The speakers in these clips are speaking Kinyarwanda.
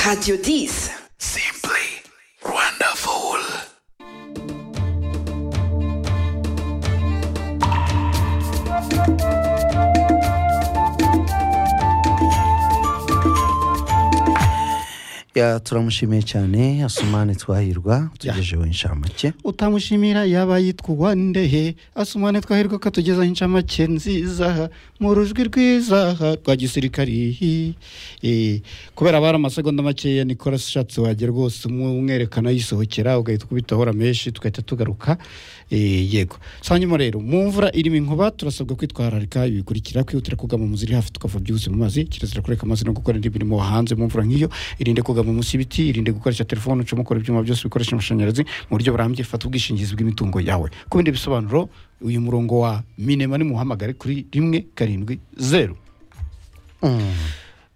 Radio 10. Simply wonderful. Ya, turamushimiye cyane asumane twahirwa tugejeho inshamake utamushimira yaba yitwa ndehe asumane twahirwa ko atugezaho inshamake nziza mu rujwi rwiza rwa gisirikari Eh, kubera bari amasegonda makeya nikora ashatse wajya rwose umwerekana yisohokera ugahita ukubita ahora menshi tugahita tugaruka Eh, yego sa nyuma rero mu mvura irimo inkuba turasabwa kwitwararika ibikurikira kwihutira kugama mu ziri hafi tukava byihuse mu mazi kirazira kureka amazi no gukora indi mirimo hanze mu mvura nk'iyo irinde kugama munsi y'ibiti irinde gukoresha telefone ucomokora ibyuma byose bikoresha amashanyarazi mu buryo burambye fata ubwishingizi bw'imitungo yawe ku bindi bisobanuro uyu murongo wa minema nimuhamagare kuri rimwe karindwi zeru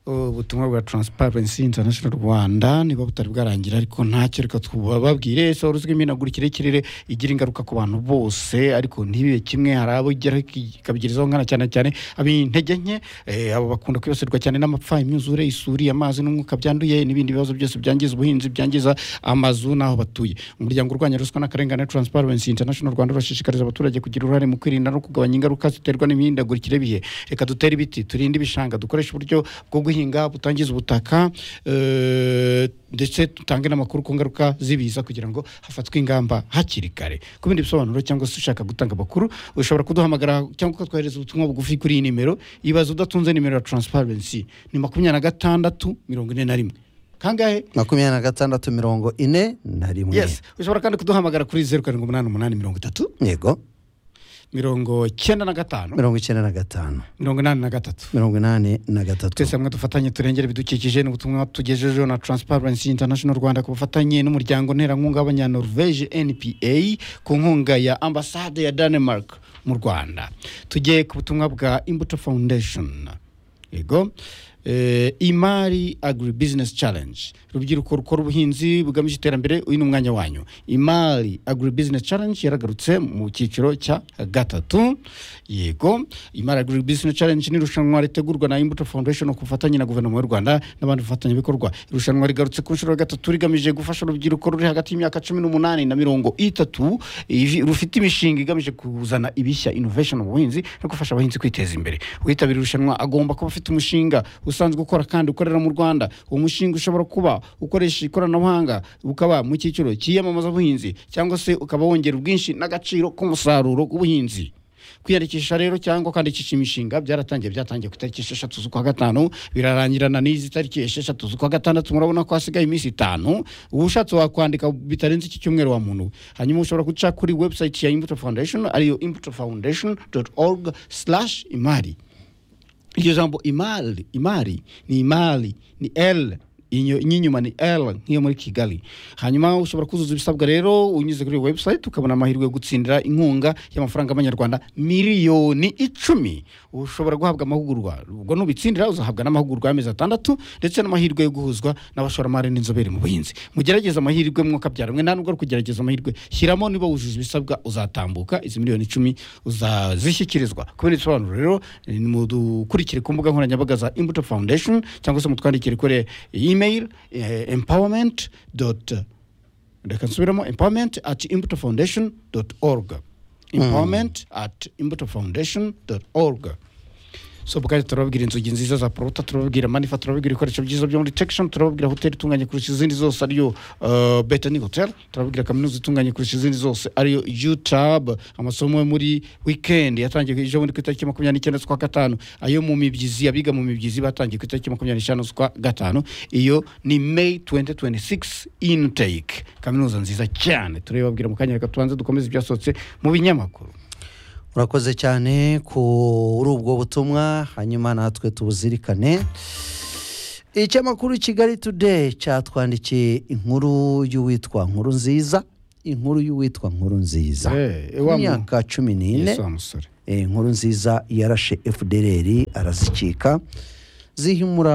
ubutumwa bwa Transparency International Rwanda niba butari bwarangira ariko ntacyo reka tubabwire sora uzwi imenagurikire y'ikirere igira ingaruka ku bantu bose ariko ntibibe kimwe hari abo igera ikabigirizaho nkana cyane cyane ab'intege nke eh, abo bakunda kwibasirwa cyane n'amapfa imyuzure isuri amazi n'umwuka byanduye n'ibindi bibazo byose byangiza ubuhinzi byangiza amazu n'aho batuye umuryango urwanya ruswa n'akarengane Transparency International Rwanda urashishikariza abaturage kugira uruhare mu kwirinda no kugabanya ingaruka ziterwa n'imihindagurikire y'ibihe reka dutere ibiti turinde ibishanga dukoreshe uburyo bwo guhinga butangiza ubutaka eh, ndetse dutange n'amakuru ku ngaruka z'ibiza kugira ngo hafatwe ingamba hakiri kare ku bindi bisobanuro cyangwa se ushaka gutanga amakuru ushobora kuduhamagara cyangwa ukatwohereza ubutumwa bugufi kuri iyi nimero ibaze udatunze nimero ya transparency ni makumyabiri na gatandatu mirongo ine na rimwe kangahe makumyabiri na gatandatu mirongo ine na rimwe yes ushobora kandi kuduhamagara kuri zeru karindwi umunani umunani mirongo itatu yego mirongo cyenda na gatanu mirongo icyenda na gatanu mirongo inani na gatatu mirongo inani na gatatu twese hamwe dufatanye turengere ibidukikije ni ubutumwa tugejejeho na transparency international rwanda ku bufatanye n'umuryango nterankunga w'abanyanorvege npa ku nkunga ya ambasade ya denmark mu rwanda tugiye ku butumwa bwa imbuto foundation yego Eh, imari agri business challenge urubyiruko rukora ubuhinzi bugamije iterambere uyu ni umwanya wanyu imari agri business challenge yaragarutse mu cyiciro cya gatatu yego imari agri business challenge ni irushanwa ritegurwa na imbuto foundation ku bufatanye na guverinoma y'u rwanda n'abandi bafatanyabikorwa irushanwa rigarutse ku nshuro ya gatatu rigamije gufasha urubyiruko ruri hagati y'imyaka cumi n'umunani na mirongo itatu ivi- rufite imishinga igamije kuzana ibishya innovation mu buhinzi no gufasha abahinzi kwiteza imbere uwitabira irushanwa agomba kuba afite umushinga usanzwe ukora kandi ukorera mu rwanda uwo mushinga ushobora kuba ukoresha ikoranabuhanga ukaba mu cyiciro cy'iyamamazabuhinzi cyangwa se ukaba wongera ubwinshi n'agaciro k'umusaruro w'ubuhinzi kwiyandikisha rero cyangwa kwandikisha imishinga byaratangiye byatangiye ku itariki esheshatu z'ukwa gatanu birarangirana n'izi tariki esheshatu z'ukwa gatandatu murabona ko hasigaye iminsi itanu ushatse wakwandika bitarenze iki cyumweru wa muntu hanyuma ushobora guca kuri website ya imbuto foundation ariyo imbuto foundation org imari iryo jambo imari imari ni imari ni l inyo- iny'inyuma ni l nk'iyo muri kigali hanyuma ushobora kuzuza ibisabwa rero unyuze kuri iyo website ukabona amahirwe yo gutsindira inkunga y'amafaranga y'amanyarwanda miliyoni icumi ushobora guhabwa amahugurwa ubwo nubitsindira uzahabwa n'amahugurwa y'amezi atandatu ndetse n'amahirwe yo guhuzwa n'abashoramari n'inzobere mu buhinzi mugerageze amahirwe mwuka byaremwe nta nubwo ari kugerageza amahirwe shyiramo niba wujuje ibisabwa uzatambuka izi miliyoni icumi uzazishyikirizwa kubera ibisobanuro rero eh, mudukurikire ku mbuga nkoranyambaga za imbuto foundation cyangwa se mutwandikire kuri email eh, empowerment dot reka nsubiramo empowerment at imbuto foundation dot org empowerment at imbuto foundation dot org so bwari turababwira inzugi nziza za porota turababwira manifa turababwira ibikoresho byiza byo muri tekishoni turababwira hoteli itunganye kurusha izindi zose ariyo uh, betani hoteli turababwira kaminuza itunganye kurusha izindi zose ariyo utab amasomo yo muri wikendi yatangiye ejo bundi ku itariki makumyabiri n'icyenda z'ukwa gatanu ayo mu mibyizi abiga mu mibyizi batangiye ku itariki makumyabiri n'eshanu z'ukwa gatanu iyo ni may 2026 intake kaminuza nziza cyane turabibabwira mu kanya reka tubanze dukomeze ibyasohotse mu binyamakuru urakoze cyane kuri ubwo butumwa hanyuma natwe tubuzirikane Icyamakuru kigali today cyatwandikiye inkuru y'uwitwa nkuru nziza inkuru y'uwitwa nkuru nziza Eh, ku wa mu- myaka cumi n'ine Yesu wa musore Eh, inkuru nziza yarashe fdr arazikika zihimura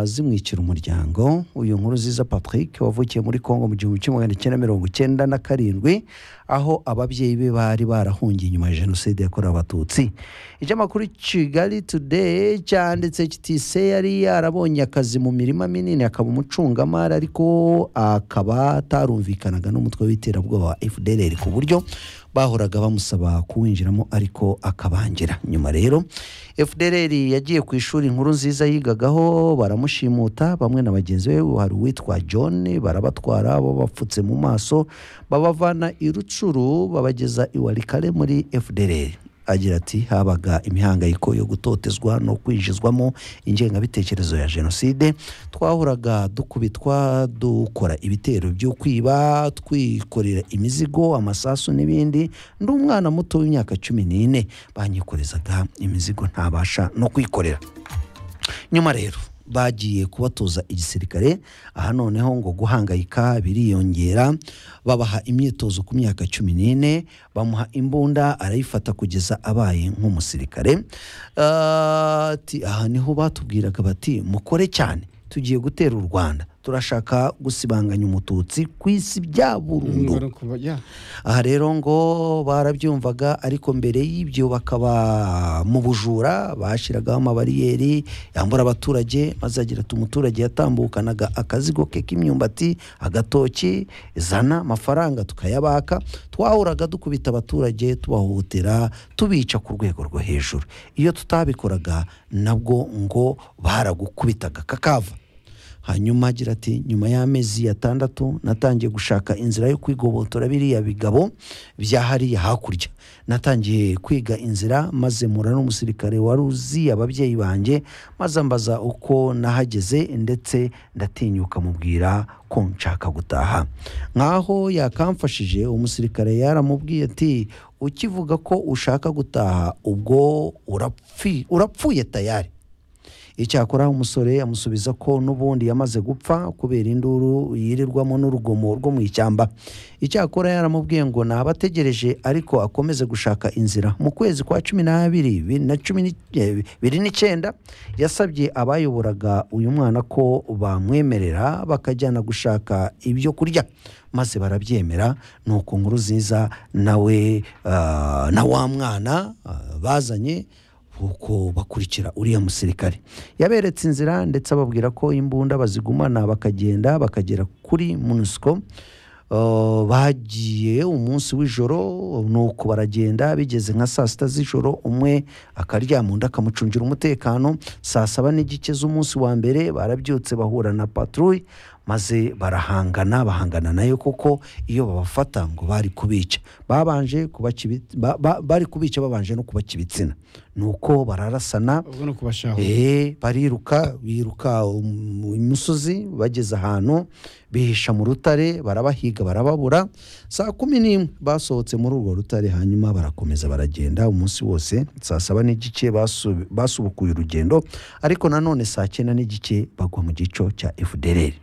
zimwikira umuryango uyu nkuru ziza patrick wavukiye muri congo mu gihumbi kimwe magana cyenda mirongo icyenda na karindwi aho ababyeyi be bari barahungiye inyuma ya jenoside yakorewe abatutsi ikinyamakuru kigali today cyanditse kiti se yari yarabonye akazi mu mirima minini akaba umucungamari ariko akaba atarumvikanaga n'umutwe w'iterabwoba wa fdr ku buryo bahoraga bamusaba kuwinjiramo ariko akabangira nyuma rero fdr yagiye ku ishuri inkuru nziza yigagaho baramushimuta bamwe na bagenzi be hari uwitwa john barabatwara babapfutse mu maso babavana i rucuru babageza i warikare muri fdr agira ati habaga imihangayiko yo gutotezwa no kwinjizwamo ingengabitekerezo ya jenoside twahoraga dukubitwa dukora ibitero byo kwiba twikorera imizigo amasasu n'ibindi ndi umwana muto w'imyaka cumi n'ine banyikorezaga imizigo ntabasha no kwikorera nyuma rero bagiye kubatoza igisirikare aha noneho ngo guhangayika biriyongera babaha imyitozo ku myaka cumi n'ine bamuha imbunda arayifata kugeza abaye nk'umusirikare Ah, ati aha niho batubwiraga bati mukore cyane tugiye gutera u rwanda turashaka gusibanganya umututsi ku isi bya burundu Ngara kuba- yeah. aha rero ngo barabyumvaga ariko mbere y'ibyo bakaba mu bujura bashyiragaho amabariyeri yambura abaturage maze agira ati umuturage yatambukanaga akazigo ke k'imyumbati agatoki zana amafaranga tukayabaka twahuraga dukubita abaturage tubahohotera tubica ku rwego rwo hejuru iyo tutabikoraga nabwo ngo baragukubitaga kakava hanyuma agira ati nyuma y'amezi atandatu natangiye gushaka inzira yo kwigobotora biriya bigabo bya hariya hakurya natangiye kwiga inzira maze mpura n'umusirikare wari uzi ababyeyi banjye maze ambaza uko nahageze ndetse ndatinyuka mubwira ko nshaka gutaha nkaho yakamfashije umusirikare yaramubwiye ati ukivuga ko ushaka gutaha ubwo urapfi- urapfuye tayari icyakora umusore amusubiza ko n'ubundi yamaze gupfa kubera induru yirirwamo n'urugomo rwo mu ishyamba icyakora yaramubwiye ngo naba ategereje ariko akomeze gushaka inzira mu kwezi kwa cumi n'abiri bibiri na cumi ni- eh, bibiri n'icyenda yasabye abayoboraga uyu mwana ko bamwemerera bakajyana gushaka ibyo kurya maze barabyemera ni uku nkuru nziza nawe ah, na wa mwana ah, bazanye uko bakurikira uriya musirikare yaberetse inzira ndetse ababwira ko imbunda bazigumana bakagenda bakagera kuri munisiko Uh, bagiye umunsi w'ijoro nuko baragenda bigeze nka saa sita z'ijoro umwe akaryama undi akamucungira umutekano saa saba n'igice z'umunsi wa mbere barabyutse bahura na patrouille maze barahangana bahangana nayo kuko iyo babafata ngo bari kubica babanje kubaca ibi- ba- ba- bari kubica babanje no kubaca ibitsina nuko bararasana ubwo ni ukubashaho Eh, bariruka biruka um- imisozi bageze ahantu bihisha mu rutare barabahiga barababura saa kumi n'imwe basohotse muri urwo rutare hanyuma barakomeza baragenda umunsi wose saa saba n'igice basu- basubukuye urugendo ariko nanone saa cyenda n'igice bagwa mu gico cya fdr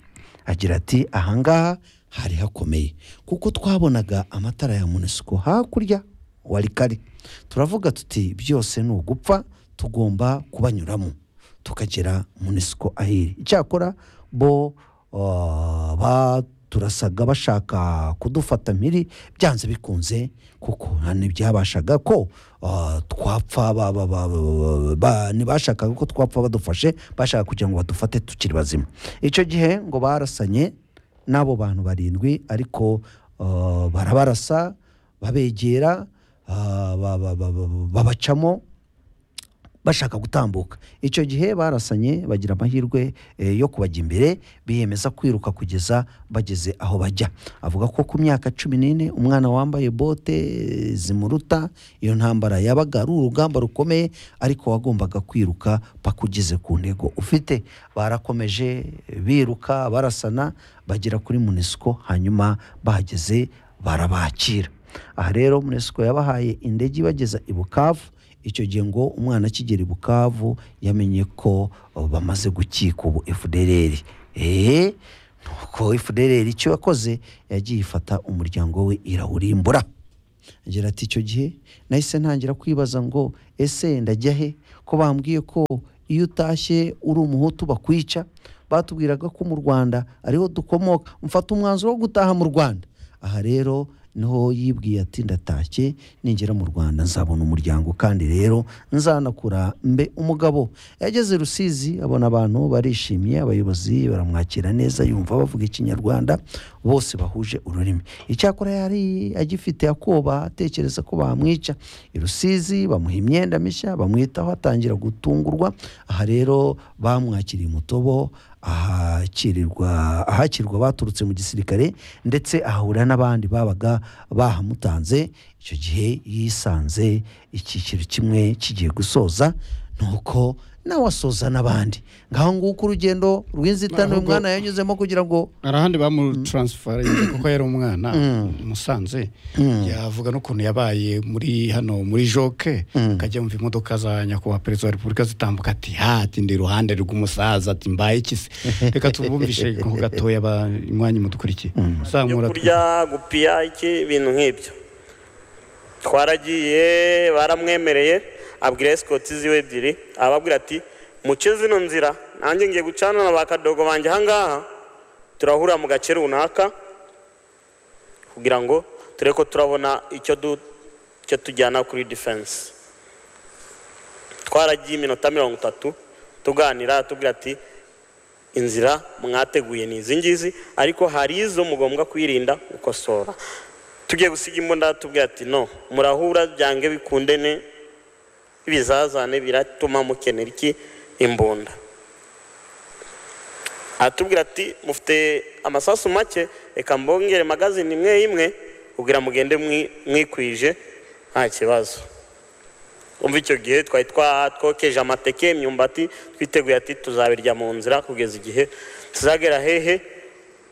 agira ati ahangaha hari hakomeye kuko twabonaga amatara ya munisiko hakurya wa rikari turavuga tuti byose ni ugupfa tugomba kubanyuramo tukagera munisiko ahiri icyakora bo uh, baturasaga bashaka kudufata mpiri byanze bikunze kuko nta ntibyabashaga ko uh, twapfa ba- ba- ba- ba- ba- ntibashakaga ko twapfa badufashe bashaka kugira ngo badufate tukiri bazima icyo gihe ngo barasanye n'abo bantu barindwi ariko uh, barabarasa babegera uh, ba- ba- ba- ba- babacamo bashaka gutambuka icyo gihe barasanye bagira amahirwe eh, yo kubajya imbere biyemeza kwiruka kugeza bageze aho bajya avuga ko ku myaka cumi n'ine umwana wambaye bote eh, zimuruta iyo ntambara yabaga ari urugamba rukomeye ariko wagombaga kwiruka paka ugeze ku ntego ufite barakomeje eh, biruka barasana bagera kuri munisiko hanyuma bahageze barabakira aha rero munisiko yabahaye indege ibageza i bukavu icyo gihe ngo umwana akigera i bukavu yamenye ko uh, bamaze gukika ubu fdr eee nuko fdr icyo yakoze yagiye ifata umuryango we irawurimbura agira ati icyo gihe nahise ntangira kwibaza ngo ese ndajya he ko bambwiye ko iyo utashye uri umuhutu bakwica batubwiraga ko mu rwanda ariho dukomoka mfata umwanzuro wo gutaha mu rwanda aha rero niho yibwiye ati ndatashye ningera mu rwanda nzabona umuryango kandi rero nzanakura mbe umugabo yageze rusizi abona abantu barishimye abayobozi baramwakira neza yumva bavuga ikinyarwanda bose bahuje ururimi icyakora yari agifite akoba atekereza ko bamwica i rusizi bamuha imyenda mishya bamwitaho atangira gutungurwa aha rero bamwakiriye umutobo ahakirirwa ahakirwa baturutse mu gisirikare ndetse ahahurira n'abandi babaga bahamutanze icyo gihe yisanze icyiciro kimwe kigiye gusoza nuko nawe asoza n'abandi ngaho nguko urugendo rw'inzitane uyu Ahubwo- mwana yanyuzemo kugira ngo hari ahandi bamutaransiferinze kuko yari umwana i musanze yavuga n'ukuntu yabaye muri hano muri joke akajya yumva imodoka za nyakubahwa perezida wa repubulika zitambuka ati ha ati ndi iruhande rw'umusaza ati mbaye iki se reka tubumvishe ku gatoya ba- imwanya mudukurikiye zamura byo kurya gupiya iki ibintu nk'ibyo twaragiye baramwemereye abwira esikoti ziwe ebyiri ababwira ati muce zino nzira nanjye ngiye gucana na ba kadogo banjye ahangaha turahurira mu gace runaka kugira ngo turebe ko turabona icyo du icyo tujyana kuri defense twaragiye iminota mirongo itatu tuganira tubwira ati inzira mwateguye ni izi ngizi ariko hari izo mugomba kwirinda gukosora tugiye gusiga imbunda tubwira ati no murahura byange bikundene ibizazane biratuma mukenera iki imbunda atubwira ati mufite amasasu make reka mbongere magazine imwe imwe kugira mugende mwi- mwikwije nta kibazo umva icyo gihe twari twa- twokeje amateke imyumbati twiteguye ati tuzabirya mu nzira kugeza igihe tuzagera hehe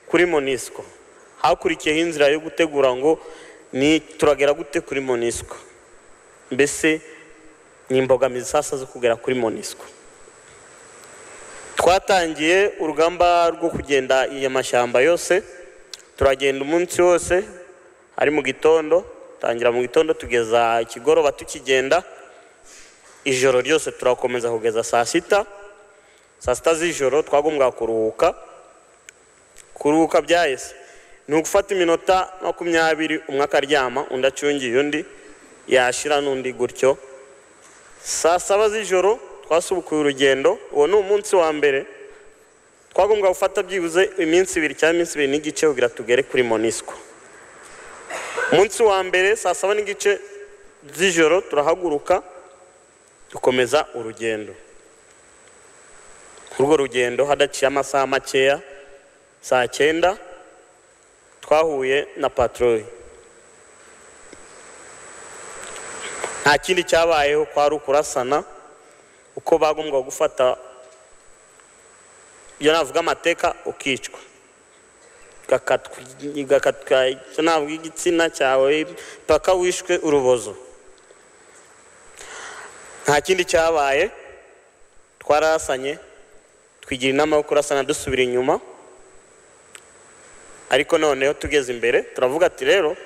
kuri monisco hakurikiyeho inzira yo gutegura ngo ni turagera gute kuri monisco mbese ni imbogamizi sasa zo kugera kuri monisco twatangiye urugamba rwo kugenda iya mashyamba yose turagenda umunsi wose ari mu gitondo tangira mu gitondo tugeza ikigoroba tukigenda ijoro ryose turakomeza kugeza saa sita saa sita z'ijoro twagombwa kuruhuka kuruhuka byahise ni ugufata iminota makumyabiri umwe akaryama undi acungiye undi yashira n'undi gutyo saa saba z'ijoro twasubukuye urugendo uwo ni umunsi wa mbere twagombwa gufata byibuze iminsi ibiri cyangwa iminsi ibiri n'igice kugira tugere kuri monisco umunsi wa mbere saa saba n'igice z'ijoro turahaguruka dukomeza urugendo Kuri urwo rugendo hadaciye amasaha makeya saa cyenda twahuye na patorori nta kindi cyabayeho kwari ukurasana uko bagombaga gufata iyo navuga amateka ukicwa igakatwa igakatwa icyo navuga igitsina cyawe paka wishwe urubozo nta kindi cyabaye twarasanye twigira inama yo kurasana dusubira inyuma ariko noneho tugeze imbere turavuga ati rero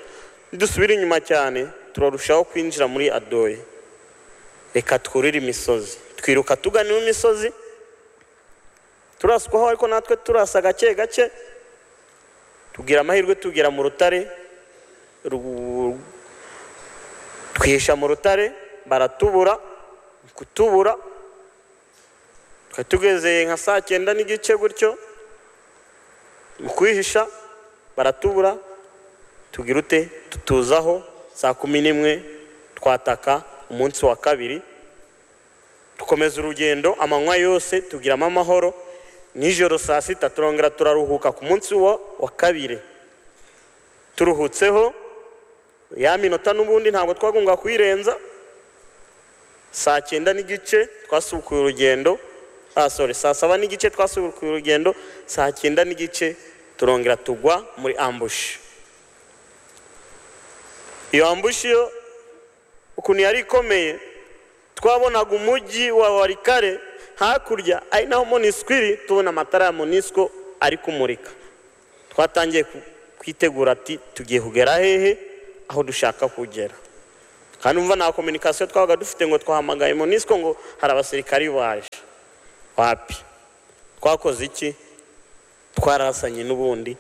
nidusubira inyuma cyane turarushaho kwinjira muri adoye reka twurire imisozi twiruka tugana iyo misozi turaswaho ariko natwe turasa gake gake tugira amahirwe tugera mu rutare ru- twihisha mu rutare baratubura kutubura twari tugeze nka saa cyenda n'igice gutyo mu kwihisha baratubura tugira ute tutuzaho saa kumi n'imwe twataka umunsi wa kabiri dukomeza urugendo amanywa yose tugiramo amahoro nijoro saa sita turongera turaruhuka ku munsi wa, wa kabiri turuhutseho ya minota n'ubundi ntabwo twagombwa kuyirenza saa cyenda n'igice twasubukuye urugendo ah, sorry, saa saba n'igice twasubukuye urugendo saa cyenda n'igice turongera tugwa muri ambushi iyo ambushi yo ukuntu yari ikomeye twabonaga umujyi wa warikare hakurya ari naho monisiko iri tubona amatara ya monisiko ari kumurika twatangiye ku- kwitegura ati tugiye kugera hehe aho dushaka kugera kandi umva nta kominikasiyo twabaga dufite ngo twahamagaye monisiko ngo hari abasirikari baje wapi twakoze iki twarasanye n'ubundi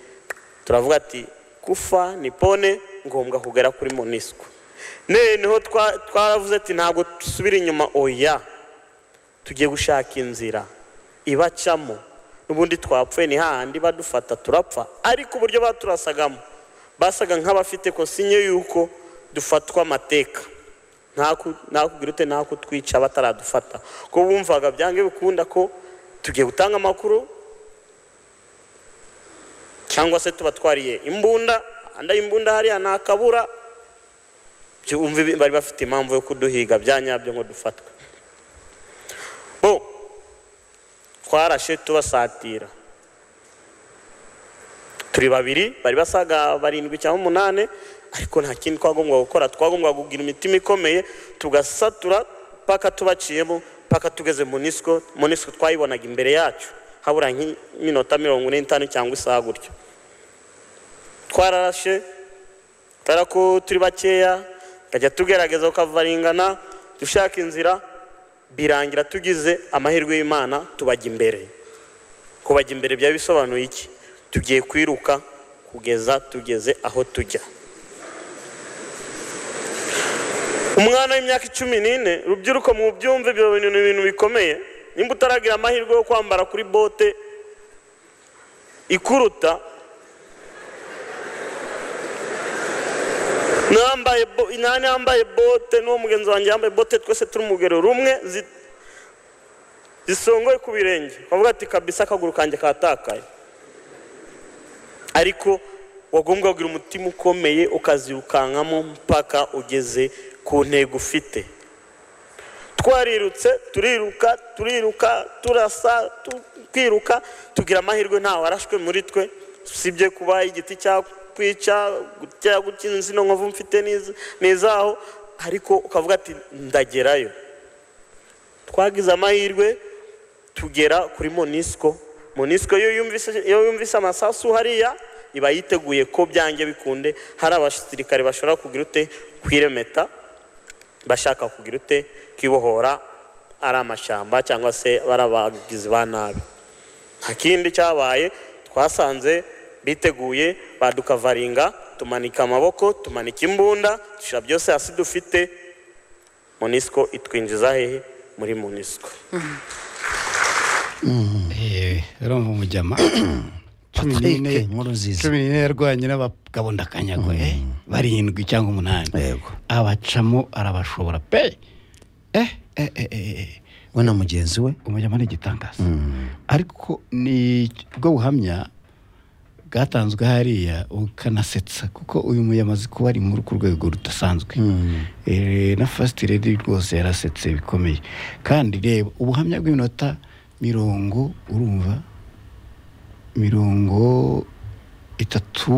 turavuga ati kufa ni pone ngombwa kugera kuri monisiko noneho twa- twaravuze ati ntabwo dusubira inyuma oya tugiye gushaka inzira ibacamo n'ubundi twapfuye ni hahandi badufata turapfa ariko uburyo baturasagamo basaga nk'abafite kosinye y'uko dufatwa amateka ntaku- nakugira ute nta kutwica bataradufata ko bumvaga byange bikunda ko tugiye gutanga amakuru cyangwa se tuba twariye imbunda anda imbunda hariya nta kabura byumve ibi- bari bafite impamvu yo kuduhiga bya nyabyo ngo dufatwe bo twarashe tubasatira turi babiri bari basaga barindwi cyangwa umunani ariko nta kindi twagombaga gukora twagombaga kugira imitima ikomeye tugasatura paka tubaciyemo paka tugeze mu nisiko mu nisiko twayibonaga imbere yacu habura nk'iminota mirongo ine n'itanu cyangwa isaha gutyo twararashe kubera ko turi bakeya tukajya tugerageza tukavaringana dushaka inzira birangira tugize amahirwe y'imana tubajya imbere kubajya imbere byaba bisobanuye iki tugiye kwiruka kugeza tugeze aho tujya umwana w'imyaka icumi n'ine rubyiruko mu byumve ibyo bintu ni ibintu bikomeye nimba utaragira amahirwe yo kwambara kuri bote ikuruta nambaye bo- nani yambaye bote n'uwo mugenzi wanjye yambaye bote twese turi mu rugero rumwe zi- zisongoye ku birenge bavuga ati kabisa akaguru kanjye katakaye ariko wagombwa kugira umutima ukomeye ukazirukankamo mpaka ugeze ku ntego ufite twarirutse turiruka turiruka turasa tu- twiruka tugira amahirwe ntawe warashwe muri twe usibye kuba igiti cyakwica gutya gutya inzino nkovu mfite n'iz- n'izaho ariko ukavuga ati ndagerayo twagize amahirwe tugera kuri monisiko monisiko iyo yumvise iyo yumvise amasasu hariya iba yiteguye ko byange bikunde hari abasirikare bashobora kugira ute kwiremeta bashaka kugira ute kwibohora ari amashyamba cyangwa se bari abagizi ba nabi nta kindi cyabaye twasanze biteguye baduka tumanika amaboko tumanika imbunda dushyira byose hasi dufite monisiko itwinjiza hehe muri monisiko eee urumva umujyama cumi n'ine Patrick Nkuruziza. cumi n'ine yarwanye n'abagabo ndakanyagwa eh, barindwi cyangwa umunani Yego. abacamo arabashobora pe eh eh eh eh we na mugenzi we umujyama ni igitangaza ariko ni bwo buhamya bwatanzwe hariya ukanasetsa kuko uyu muyama azi kuba ari muri ku rwego rudasanzwe Eh, na fasiti redi rwose yarasetse bikomeye kandi reba ubuhamya bw'iminota mirongo urumva mirongo itatu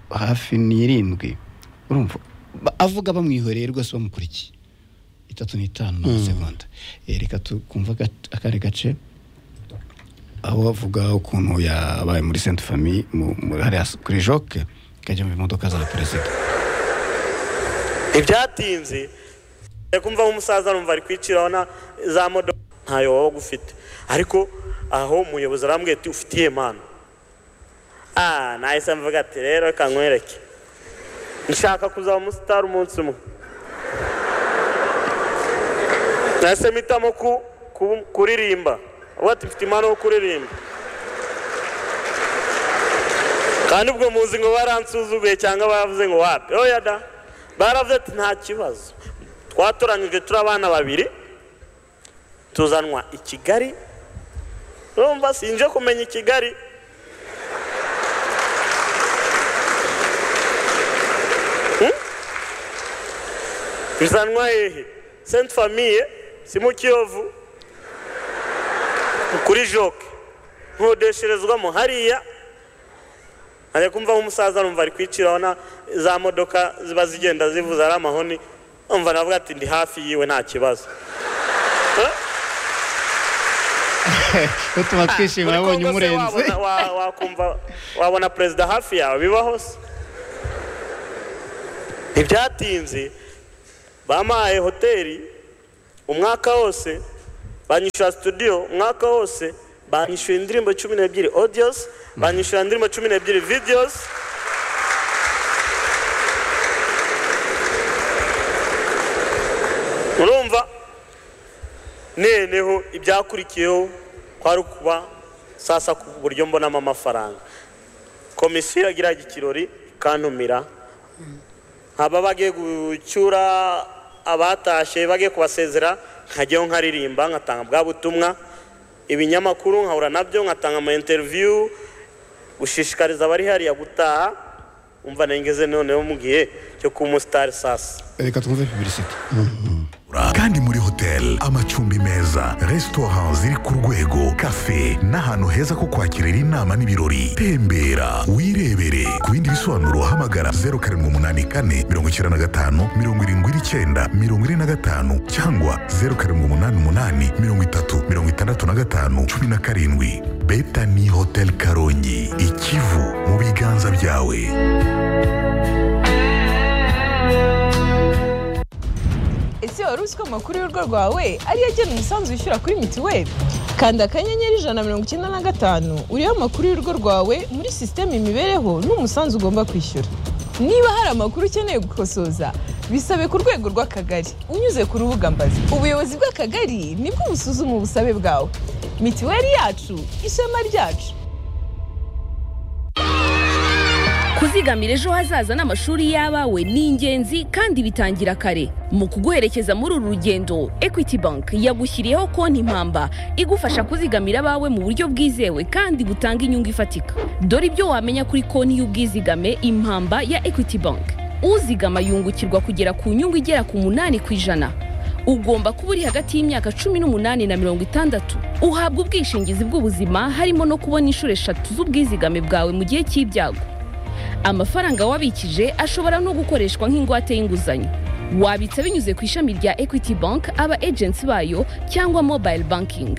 hafi n'irindwi urumva Ba- avuga bamwihoreye rwose bamukurikiye itatu n'itanu n'amasegonda Eh, reka tukumva gat- akandi gace aho bavuga ukuntu yabaye muri sainte famille mu- mu- hariya s- kuri joke ikajya mu modoka za perezida ntibyatinze reka umva nk'umusaza arumva ari kwiciraho na za modoka ntayo waba ugufite ariko aho umuyobozi arambwira ati ufitiye manu ah nahise mvuga ati rero reka nkwereke nshaka kuzaba umusitari umunsi umwe nahise mpitamo ku- ku- kuririmba avuga ati mfite impano yo kuririmba kandi ubwo muzi ngo baransuzuguye cyangwa baravuze ngo wapi oya da baravuze ati nta kibazo twatoranyijwe turi abana babiri tuzanwa i kigali urumva sinje kumenya i kigali Hmm? bizanwa hehe senti famiye si mu kiyovu ni kuri joke nkodesherezwamo hariya ajya kumva nk'umusaza arumva ari kwiciraho na za modoka ziba zigenda zivuza ari amahoni umva navuga ati ndi hafi yiwe nta kibazo Eh? utuma twishima Muri yabonye Congo se umurenze wabona- wa- wakumva wabona perezida hafi yawe bibaho se ntibyatinze bampaye hoteli umwaka wose banyishyura studio umwaka wose banyishyura indirimbo cumi n'ebyiri audios banyishyura indirimbo cumi n'ebyiri videos urumva noneho ibyakurikiyeho kwari ukuba sasa ku buryo mbonamo amafaranga komisiyo iragira ikirori ikantumira nkaba bagiye gucyura abatashye bagiye kubasezera nkajyaho nkaririmba ngatanga bwa butumwa ibinyamakuru nkahura nabyo ngatanga ama interview gushishikariza abari hariya gutaha umva nengeze noneho mu gihe cyo kuba umusitari sasa reka twumve pibirisiti kandi muri hoteli amacumbi meza resitora ziri ku rwego kafe n'ahantu heza ko kwakirira inama n'ibirori tembera wirebere ku bindi bisobanuro hamagara zeru karindwi umunani kane mirongo icyenda na gatanu mirongo irindwi n'icyenda mirongo ine na gatanu cyangwa zeru karindwi umunani umunani mirongo itatu mirongo itandatu na gatanu cumi na karindwi beta ni hoteli karongi ikivu mu biganza byawe ese wari uzi ko amakuru y'urugo rwawe ariyo agena umusanzu wishyura kuri mituweli kanda akanyenyeri ijana na mirongo icyenda na gatanu uriho amakuru y'urugo rwawe muri sisiteme imibereho n'umusanzu ugomba kwishyura niba hari amakuru ukeneye gukosoza bisabe ku rwego rw'akagari unyuze ku rubuga mbazi ubuyobozi bw'akagari nibwo busuzuma ubusabe bwawe mituweli yacu ishema ryacu kuzigamira ejo hazaza n'amashuri y'abawe ni ingenzi kandi bitangira kare mu kuguherekeza muri uru rugendo equity bank yagushyiriyeho konti mpamba igufasha kuzigamira abawe mu buryo bwizewe kandi butanga inyungu ifatika dore ibyo wamenya kuri konti y'ubwizigame impamba ya equity bank uzigama yungukirwa kugera ku nyungu igera ku munani ku ijana ugomba kuba uri hagati y'imyaka cumi n'umunani na mirongo itandatu uhabwa ubwishingizi bw'ubuzima harimo no kubona inshuro eshatu z'ubwizigame bwawe mu gihe cy'ibyago amafaranga wabikije ashobora no gukoreshwa nk'ingwate y'inguzanyo wabitsa binyuze ku ishami rya equity bank aba agency bayo cyangwa mobile banking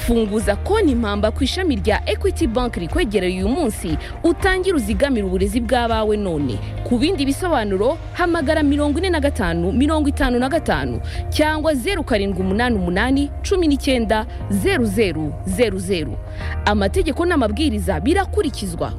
funguza konti mpamba ku ishami rya equity bank rikwegereye uyu munsi utangire uzigamire uburezi bw'abawe none ku bindi bisobanuro hamagara mirongo ine na gatanu mirongo itanu na gatanu cyangwa zeru karindwi umunani umunani cumi n'icyenda zeru zeru zeru zeru amategeko n'amabwiriza birakurikizwa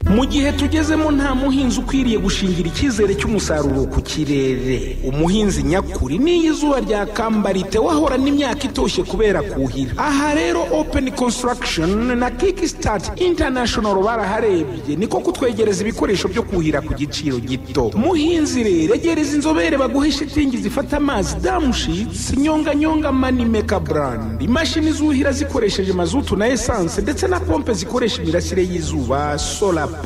mu gihe tugezemo nta muhinzi ukwiriye gushingira icyizere cy'umusaruro ku kirere umuhinzi nyakuri n'iyo izuba ryakamba ritewe ahorana n'imyaka itoshye kubera kuhira aha rero open construction na kickstart international baraharebye niko kutwegereza ibikoresho byo kuhira ku giciro gito muhinzi rero egereza inzobere baguhe shitingi zifata amazi damushitsi nyonganyonga manimeka brand imashini zuhira zikoresheje mazutu na esanse ndetse na pompe zikoresha imirasire y'izuba solar pampa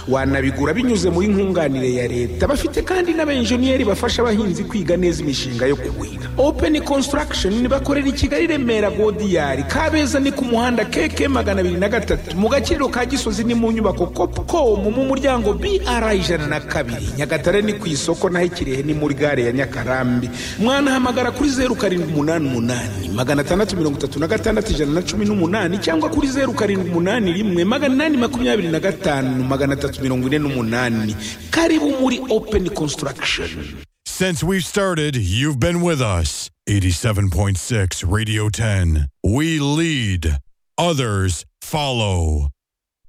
wanabigura binyuze muri nkunganire ya leta bafite kandi n'abenjeniyeri bafasha abahinzi kwiga neza imishinga yo kuhira open construction bakorera i kigali remera godiyari kabeza ni ku muhanda keke magana abiri na gatatu mu gaciro ka gisozi ni mu nyubako copcom mu muryango br ijana na kabiri nyagatare ni ku isoko naho ikirehe ni muri gare ya nyakarambi mwanahamagara kuri zeru karindwi umunani umunani magana atandatu mirongo itatu na gatandatu ijana na cumi n'umunani cyangwa kuri zeru karindwi umunani rimwe magana inani makumyabiri na gatanu magana atatu mirongo ine n'umunani karibu muri open construction Since we've started, you've been with us. 87.6 Radio 10. We lead, others follow.